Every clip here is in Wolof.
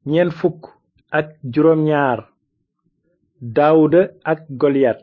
ñeent fukk ak juróom ñaar daawuda ak goliyat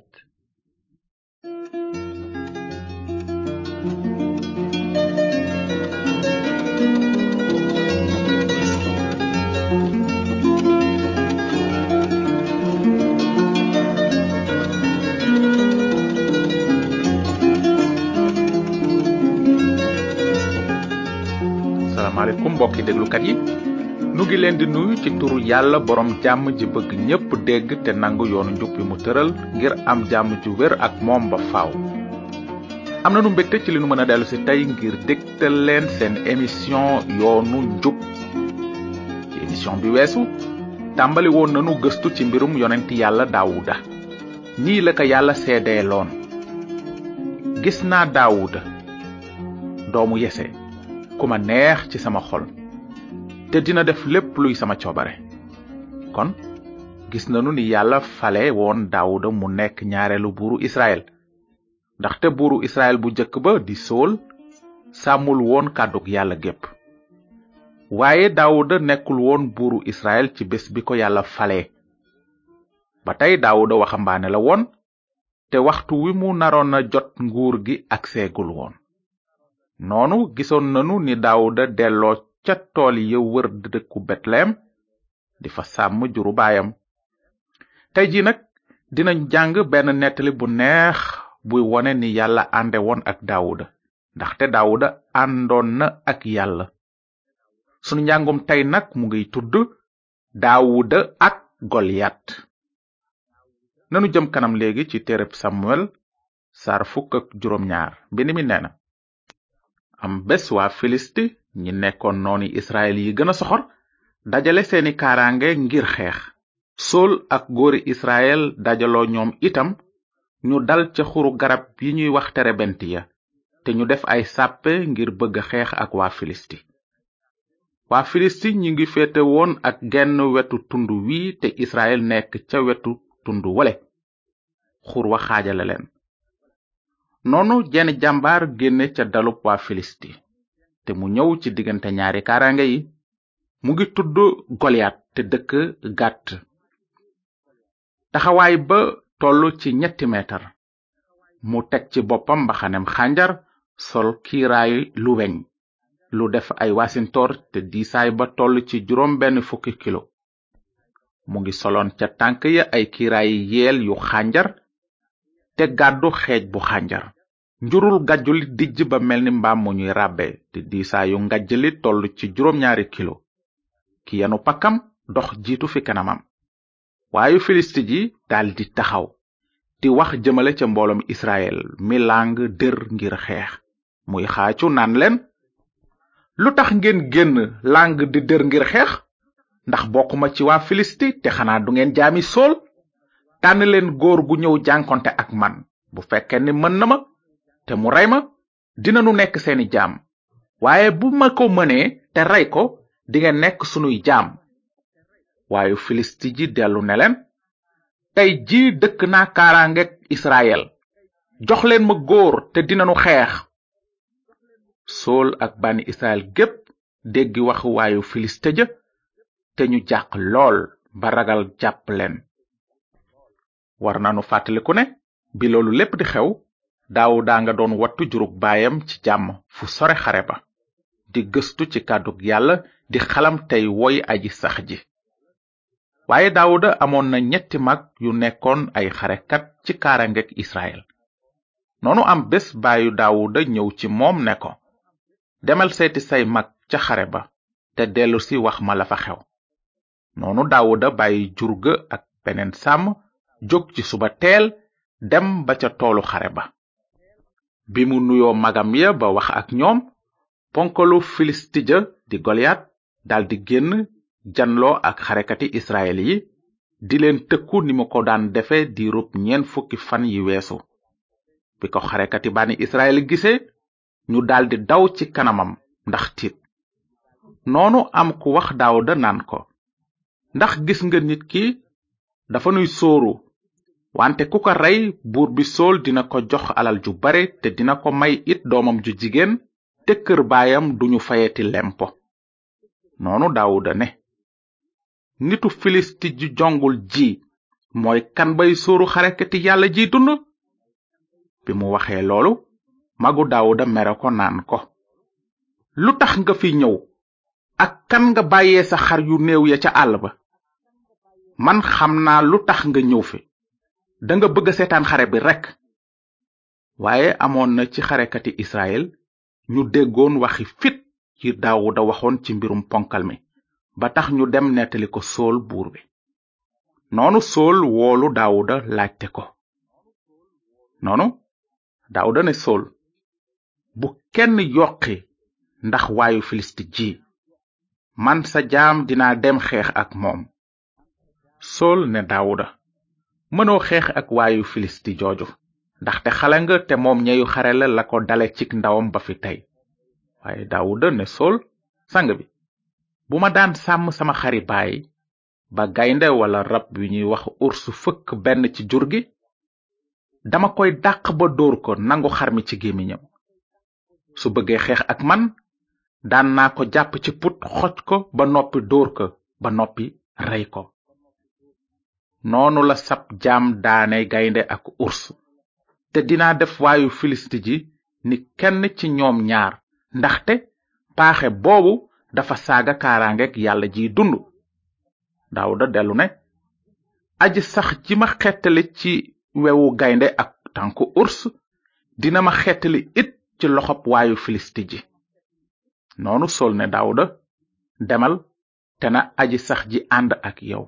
salaamaaleykum mbokki déglukat yi nu ngi leen di nuyu ci turu yàlla borom jàmm ji bëgg ñépp dégg te nangu yoonu njub bi mu tëral ngir am jàmm ju wér ak moom ba faaw. am na nu mbégte ci li nu mën a dellu si tey ngir dégtal leen seen émission yoonu njub ci émission bi weesu tàmbali woon nanu gëstu ci mbirum yonent yàlla daawuda nii la ko yàlla seedeeloon gis naa daawuda doomu yese ku ma neex ci sama xol te dina def lépp luy sama coobare kon gis nanu ni yàlla fale woon daawuda mu nekk ñaareelu buuru israel ndaxte buuru israel bu jëkk ba di sool sàmmul woon kàddug yàlla gépp waaye daawuda nekkul woon buuru israel ci bés bi ko yàlla fale ba tey daawuda waxambaane la woon te waxtu wi mu naroon na jot nguur gi ak seegul woon noonu gisoon nanu ni daawuda delloo ca tool ya wër dëkku betlehem di fa sàmm juru baayam tey ji nag dinañ jàng benn nettali bu neex buy wone ni yàlla ànde woon ak daawuda ndaxte daawuda àndoon na ak yàlla sunu njàngum tey nag mu ngiy tudd daawuda ak goliyat nanu jëm kanam léegi ci téereb samuel sar fukk ak juróom ñaar mbind mi nee na am bés waa filisti ñi nekkoon nooni israel yi gën a soxor dajale seeni kaaraange ngir xeex sool ak góori israel dajaloo ñoom itam ñu dal ca xuru garab yi ñuy wax terebent ya te ñu def ay sàppe ngir bëgg xeex ak waa filisti waa filisti ñi ngi féete woon ak genn wetu tund wi te israel nekk ca wetu tund wale xur wa xaajale leen noonu jenn jàmbaar génne ca dalub waa filisti te mu ñëw ci diggante ñaari kaaraange yi mu ngi tudd goliyat te dëkk gàtt taxawaay ba toll ci ñetti meetar mu teg ci boppam mbaxanem xànjar sol kiiraay lu weñ lu def ay wasintor te diisaay ba toll ci juróom benn fukki kilo mu ngi soloon ca tànk ya ay kiiraay yeel yu xànjar te gàddu xeej bu xànjar njurul gàjjuli dijj ba melni mbaam mu ñuy ràbbe te diisaayu ngajjali toll ci juróom ñaari kilo ki yanu pakkam dox jiitu fi kanamam waayu filisti ji daldi taxaw di wax jëmale ca mbooloom israel mi làng dër ngir xeex muy xaacu naan leen lu tax ngeen génn làng di dër ngir xeex ndax bokkuma ci waa filisti te xanaa du ngeen jaami sool tànn leen góor gu ñëw jànkonte ak man bu fekkee ni mën na ma te mu rey ma dinanu nekk seeni jaam waaye bu ma ko mënee te rey ko dingeen nekk sunuy jaam waayu filisti ji dellu ne leen tey ji dëkk naa kaaraangek israel jox leen ma góor te dinanu xeex sool ak bànni israel gépp déggi waxu waayu filiste ja te ñu jàq lool ba ragal jàpp leen war nanu fàttaliku ne bi loolu lépp di xew daawuda nga doon wattu jurug baayam ci jàmm fu sore xare ba di gëstu ci kàddug yàlla di xalam tey woy aji sax ji waaye daawuda amoon na ñetti mag yu nekkoon ay xarekat ci kaarangek israel noonu am bés baayu daawuda ñëw ci moom ne ko demal seeti say mag ca xare ba te dellusi wax ma la fa xew noonu daawuda bàyyi jurga ak beneen sàmm jóg ci suba teel dem ba ca toolu xare ba bi mu nuyoo magam ya ba wax ak ñoom ponkalu filisti ja di goliyat daldi génn janloo ak xarekati israel yi di leen tëkku ni mu ko daan defe diirub ñeen fukki fan yi weesu bi ko xarekati bani israel gisee ñu daldi daw ci kanamam ndax tiit noonu am ku wax daawuda naan ko ndax gis nga nit ki dafa nuy sóoru wante ku ko rey buur bi sool dina ko jox alal ju bare te dina ko may it doomam ju jigéen te kër baayam duñu fayeti lempo noonu daawuda ne nitu filisti ji jongul ji mooy kan bay sóoru xarekati yàlla ji dund bi mu waxee loolu magu daawuda mere ko naan ko lu tax nga fi ñëw ak kan nga bàyyee sa xar yu néew ya ca àll ba man xam naa lu tax nga ñëw fi danga bëgg a seetaan xare bi rekk waaye amoon na ci xarekati israel ñu déggoon waxi fit yi daawuda waxoon ci mbirum ponkal mi ba tax ñu dem nettali ko sool buur bi noonu sool woolu daawuda laajte ko noonu daawuda ne sool bu kenn yoqi ndax waayu filisti ji man sa jaam dinaa dem xeex ak moom sool ne daawuda mënoo xeex ak waayu filisti jooju ndaxte xale nga te moom ñeyu xare la la ko dale cik ndawam ba fi tey waaye daawuda ne sool sang bi bu ma daan sàmm sama xari baay ba gaynde wala rab wi ñuy wax ursu fëkk benn ci jur gi dama koy dàq ba dóor ko nangu xar mi ci gémmiñam su bëggee xeex ak man daan naa ko jàpp ci put xoj ko ba noppi dóor ko ba noppi rey ko noonu la sab jaam daane gaynde ak urs te dinaa def waayu filisti ji ni kenn ci ñoom ñaar ndaxte paaxe boobu dafa saaga kaaraangeeg yàlla jiy dund daawuda dellu ne aji sax ji ma xettali ci wewu gaynde ak tànku urs dina ma xettali it ci loxob waayu filisti ji noonu sol ne daawuda demal te na aji sax ji ànd ak yow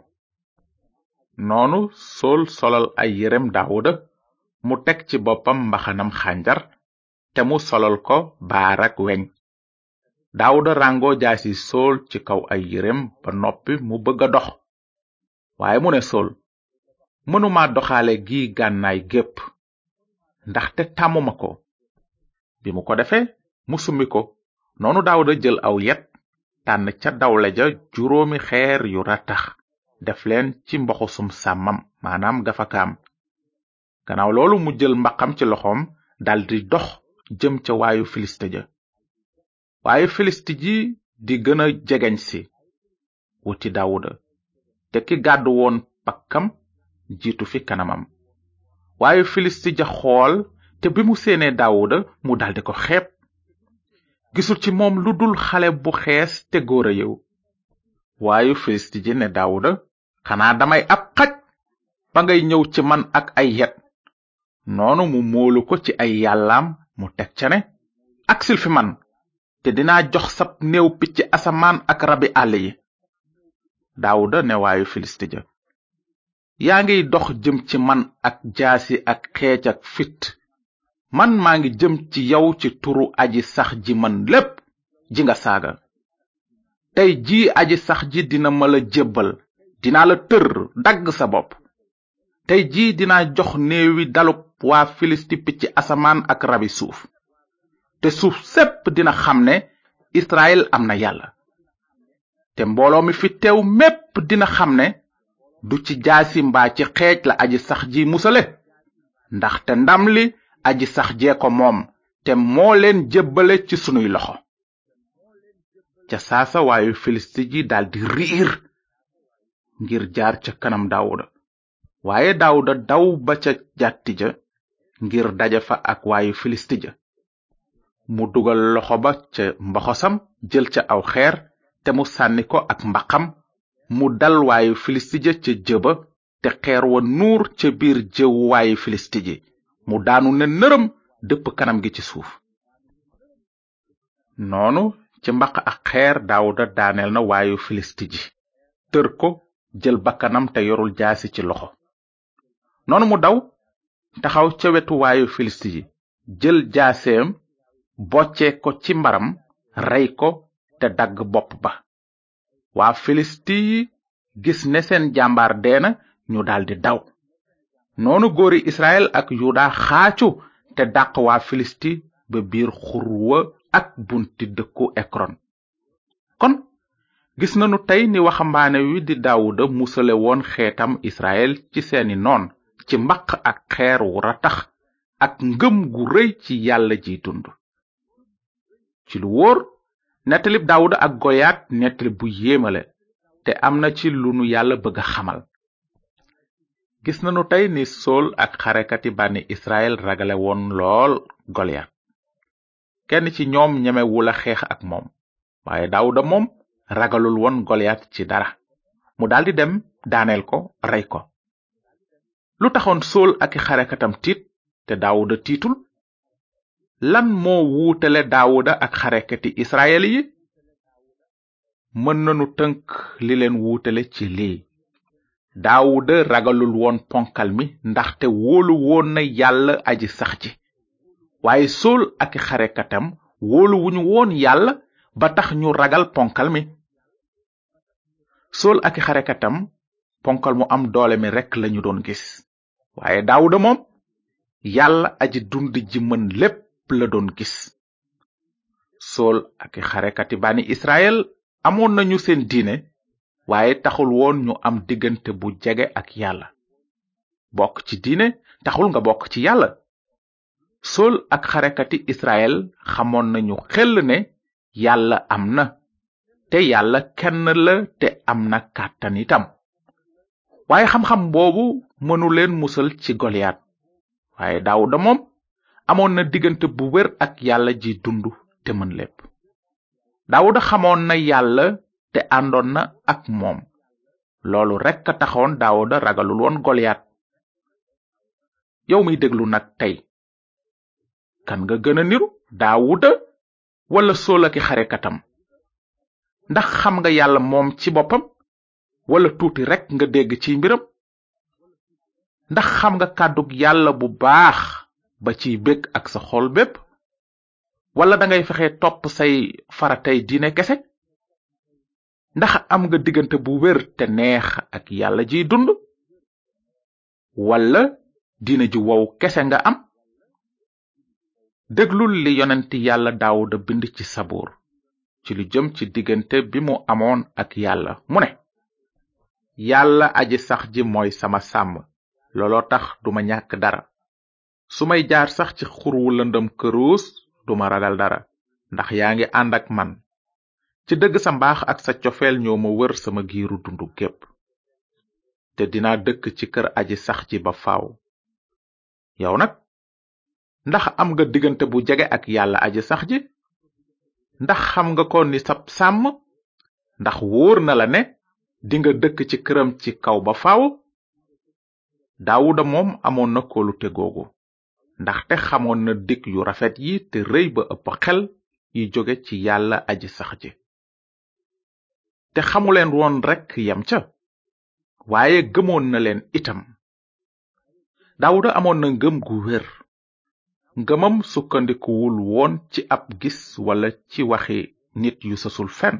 noonu sol solal ay yérem daawuda mu teg ci boppam mbaxanam xànjar te mu solal ko baarak weñ daawuda rango jaasi sool ci kaw ay yérem ba noppi mu bëgg a dox waaye mu ne sool mënuma doxaale gi gànnaay gépp ndaxte tàmmuma ko bi mu ko defee mu summi ko noonu daawuda jël aw yet tànn ca dawle ja juróomi xeer yu ratax def leen ci mboxusum sàmmam maanaam gafakaam gannaaw loolu mu jël mbaqam ci loxoom daldi dox jëm ca waayu filiste ja waaye filiste ji di gën a jegeñ si wuti daawuda te ki gàddu woon pakkam jiitu fi kanamam waaye filiste ja xool te bi mu séenee daawuda mu daldi ko xeeb gisul ci moom lu dul xale bu xees te góor a yew waayu filiste ji ne daawuda xanaa damay ab xaj ba ngay ñëw ci man ak ay yet noonu mu moolu ko ci ay yàllaam mu teg ca ne aksil fi man te dinaa jox sab néew picc asamaan ak rabi àll yi daawuda ne waayu filiste ja yaa ngiy dox jëm ci man ak jaasi ak xeec ak fit man maa ngi jëm ci yow ci turu aji sax ji man lépp ji nga saaga tey jii aji sax ji dina ma la jébbal dinaa la tër dagg sa bopp tey jii dinaa jox néewi dalub waa filisti picc asamaan ak rabi suuf te suuf sépp dina xam ne israel am na yàlla te mbooloo mi fi teew mépp dina xam ne du ci jaasi mbaa ci xeej la aji sax ji musale ndaxte ndam li aji sax jee ko moom te moo leen jébbale ci sunuy loxo ca saasa waayu filisti ji daldi riir ngir jaar ca kanam daawuda waaye daawuda daw ba ca jàtti ja ngir daja fa ak waayu filisti ja mu dugal loxo ba ca mboxosam jël ca aw xeer te mu sànni ko ak mbaqam mu dal waayu filisti ja ca jëba te xeer wa nuur ca biir jëwu waayu filisti ji mu daanu ne nërëm dëpp kanam gi ci suuf noonu ci mbaq ak xeer daawuda daaneel na waayu filisti ji tër ko jël bakkanam te yorul jaasi ci loxo noonu mu daw taxaw ca wetu waayu filisti ji jël jaaseem bocce ko ci mbaram rey ko te dagg bopp ba waa filisti yi gis ne seen jàmbaar deena ñu daldi daw noonu góori israel ak yuda xaacu te dàq waa filisti ba biir xurwa ak bunti dëkku ekron kon gis nanu tey ni waxambaane wi di daawuda musale woon xeetam israel ci seeni noon ci mbaq ak xeer wu ratax ak ngëm gu rëy ci yàlla ji dund ci lu wóor nettalib daawuda ak goyaat nettali bu yéemale te am na ci lu nu yàlla bëgg a xamal gis nanu tey ni sool ak xarekati bànni israel ragale woon lool goliyat kenn ci ñoom ñemewula xeex ak moom waaye daawuda moom ragalul woon goliyat ci dara mu daldi dem daaneel ko rey ko lu taxoon sool ak xarekatam tiit te daawuda tiitul lan moo wuutale daawuda ak xarekati israel yi mën nanu tënk li leen wuutale ci lii daawuda ragalul woon ponkal mi ndaxte wóolu woon na yàlla aji sax ji waaye sool ak xarekatam wóolu wuñu woon yàlla ba tax ñu ragal ponkal mi sool ak xarekatam ponkal mu am doole mi rekk lañu doon gis waaye daawuda moom yàlla aji dund ji mën lépp la doon gis sool ak xarekati bani israel amoon nañu seen diine waaye taxul woon ñu am diggante bu jege ak yàlla bokk ci diine taxul nga bokk ci yàlla sool ak xarekati israel xamoon nañu xel ne yàlla am na te yàlla kenn la te am na kàttan itam waaye xam-xam boobu mënu leen musal ci goliyat waaye daawuda moom amoon na diggante bu wér ak yàlla ji dund te mën lépp daawuda xamoon na yàlla te àndoon na ak moom loolu rekk a taxoon daawuda ragalul woon goliyat yow miy déglu nag tey kan nga gën a niru daawuda wala sool aki xarekatam ndax xam nga yàlla moom ci boppam wala tuuti rekk nga dégg ci mbiram ndax xam nga kàddug yàlla bu baax ba ciy bég ak sa xol bépp wala dangay fexe topp say faratay diine kese ndax am nga diggante bu wér te neex ak yàlla jiy dund wala diine ju wow kese nga am déglul li yonent yàlla daawuda bind ci sabuur ci lu jëm ci diggante bi mu amoon ak yàlla mu ne yàlla aji sax ji mooy sama sàmm looloo tax duma ñàkk dara su may jaar sax ci xur wu lëndëm këruus duma ragal dara ndax yaa ngi ànd ak man ci dëgg sa mbaax ak sa cofeel ñoo ma wër sama giiru dundu gépp te dinaa dëkk ci kër aji sax ji ba faaw yow nag ndax am nga diggante bu jege ak yàlla aji sax ji ndax xam nga ko ni sab sàmm ndax wóor na la ne dinga dëkk ci këram ci kaw ba faaw daawuda moom amoon na kóolute googu ndaxte xamoon na dig yu rafet yi te rëy ba ëpp xel yi jóge ci yàlla aji sax ji te xamuleen woon rekk yem ca waaye gëmoon na leen itam daawuda amoon na ngëm gu wér ngëmam sukkandikuwul woon ci ab gis wala ci waxi nit yu sasul fenn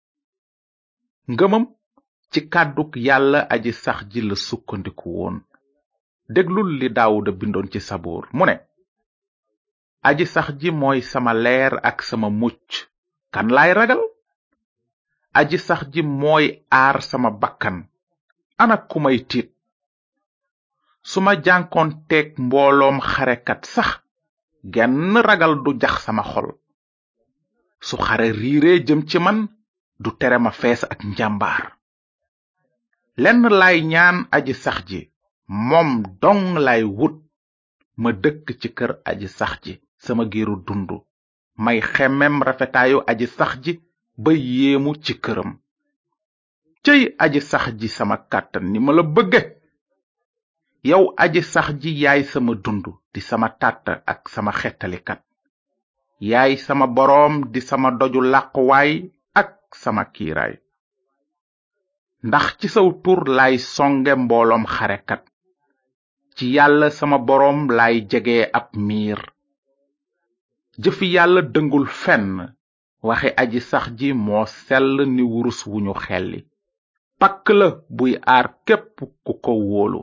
ngëmam ci kàddug yàlla aji sax ji la sukkandiku woon déglul li daawuda bindoon ci sabuur mu ne aji sax ji mooy sama leer ak sama mucc kan laay ragal aji sax ji mooy aar sama bakkan ana ku may tiit su ma jànkoonteeg mbooloom xarekat sax genn ragal du jax sama xol su xare riiree jëm ci man du tere ma fees ak njàmbaar lenn laay ñaan aji sax ji moom dong lay wut ma dëkk ci kër aji sax ji sama giiru dund may xemmem rafetaayu aji sax ji ba yéemu ci këram cëy aji sax ji sama kàttan ni ma la bëgge yow aji sax ji yaay sama dund di sama tàtt ak sama xettalikat yaay sama boroom di sama doju làquwaay ak sama kiiraay ndax ci saw tur laay songe mbooloom xarekat ci yàlla sama boroom laay jege ab miir jëfi yàlla dëngul fenn waxe aji sax ji moo sell ni wurus wu ñu xelli pakk la buy aar képp ku ko wóolu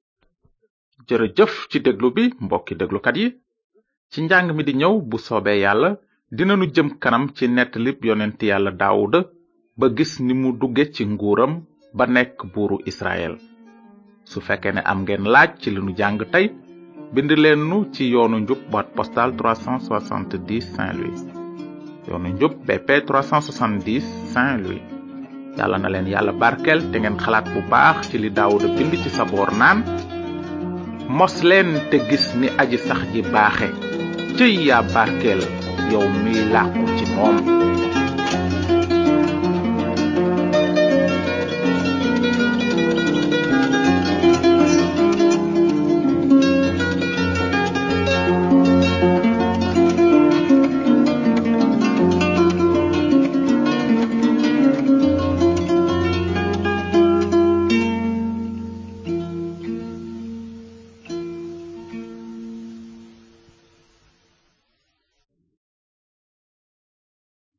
jërëjëf ci déglu bi mbokki déglukat yi ci njàng mi di ñëw bu soobee yàlla dinanu jëm kanam ci nettalib yonent yàlla daawuda ba gis ni mu dugge ci nguuram ba nekk buuru israel su fekkee ne am ngeen laaj ci li nu jàng tey bind leen nu ci yoonu njub boîte postale 370 Saint-Louis yoonu njub BP 370 Saint-Louis yàlla na leen yàlla barkel te ngeen xalaat bu baax ci li daawuda bind ci saboor naan mos leen te gis ni aji sax ji baaxe cëy yaa barkeel yow miy làqu ci moom